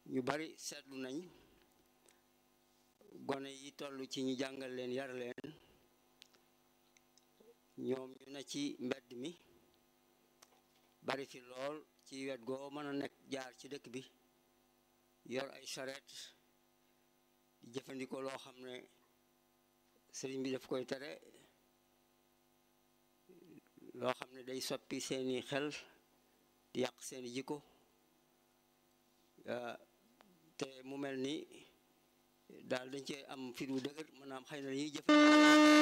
ñu bari seetlu nañ gone yi toll ci ñu jàngal leen yar leen ñoom ñu ne ci mbedd mi bari fi lool ci wet goo mën a nekk jaar ci dëkk bi yor ay charrette di jëfandikoo loo xam ne sëriñ bi daf koy tere loo xam ne day soppi seeni xel di yàq seeni jikko te mu mel ni daal dañ cee am fit wu dëgër maanaam xëy na dañuy jëf